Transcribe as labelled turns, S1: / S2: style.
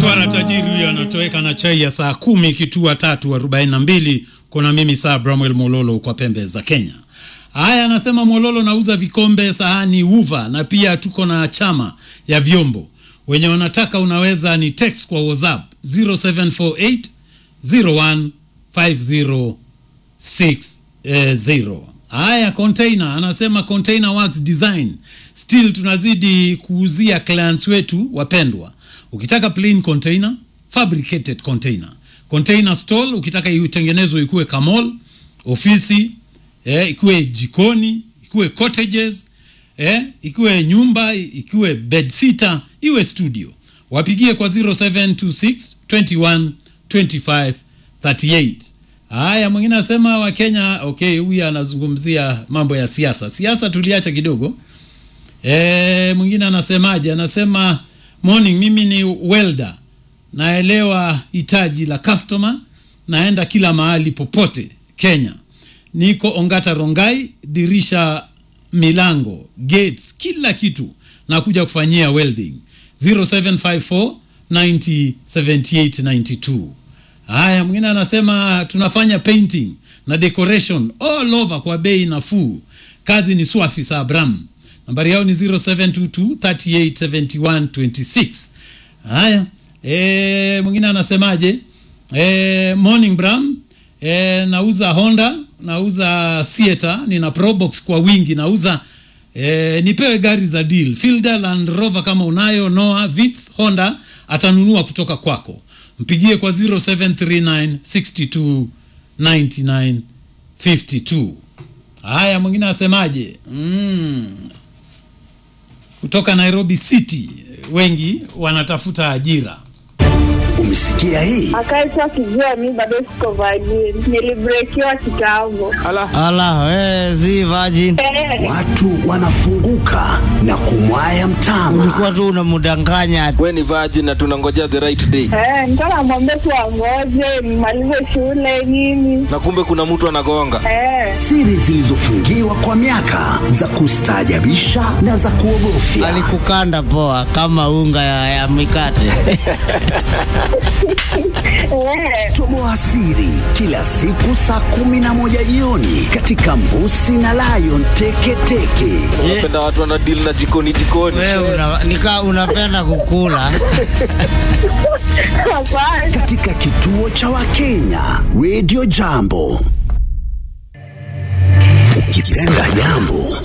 S1: Swara tajiri huyo anatoweka na chai ya saa kumi kitua tatu arobaini na mbili. Kuna mimi saa Bramwel Mololo kwa pembe za Kenya. Haya, anasema Mololo nauza vikombe, sahani, uva na pia tuko na chama ya vyombo. Wenye wanataka unaweza ni text kwa WhatsApp 0748 015060. Haya, container anasema container works design still tunazidi kuuzia clients wetu wapendwa. Ukitaka plain container, fabricated container, container stall, ukitaka itengenezwe ikuwe kamol, ofisi eh, ikuwe jikoni, ikuwe cottages eh, ikuwe nyumba, ikuwe bedsitter, iwe studio, wapigie kwa 0726 21 25 38. Haya, mwingine anasema Wakenya. Okay, huyu anazungumzia mambo ya siasa. Siasa tuliacha kidogo. E, mwingine anasemaje? Anasema morning, mimi ni welder, naelewa hitaji la customer, naenda kila mahali popote Kenya, niko Ongata Rongai, dirisha, milango, gates, kila kitu nakuja kufanyia welding 0754 90 78 92. Haya, mwingine anasema tunafanya painting na decoration all over kwa bei nafuu. Kazi ni swafi sa Abram. Nambari yao ni 0722 3871 26. Haya, e, mwingine anasemaje? E, morning Bram. E, nauza Honda, nauza Sieta, nina Probox kwa wingi, nauza e, nipewe gari za deal. Fielder, Land Rover kama unayo, Noah, Vitz, Honda atanunua kutoka kwako mpigie kwa 0739629952. Haya, mwingine asemaje? Mm. Kutoka Nairobi City, wengi wanatafuta ajira.
S2: Umesikia hii?
S3: akaitwa akijua mi bado siko virgin, nilibrekiwa kitambo.
S4: Ala, we, si virgin.
S3: Eh,
S2: Watu wanafunguka na kumwaya mtama.
S4: Ulikuwa tu unamdanganya.
S5: we ni virgin na tunangojea the right day
S3: eh, nilikuwa namwambia tu angoje nimalize shule nini.
S5: na kumbe kuna mtu anagonga
S3: Eh,
S2: Siri zilizofungiwa kwa miaka za kustaajabisha na za kuogofya.
S4: Alikukanda poa kama unga ya, ya mikate.
S3: eh,
S2: Toboa siri kila siku saa kumi na moja jioni katika Mbusi na Lion Teketeke.
S5: unapenda watu wana deal na jikoni jikoni
S4: Wewe una, nika unapenda kukula.
S3: hapana.
S2: katika kituo cha Wakenya Radio Jambo. Ukipenda jambo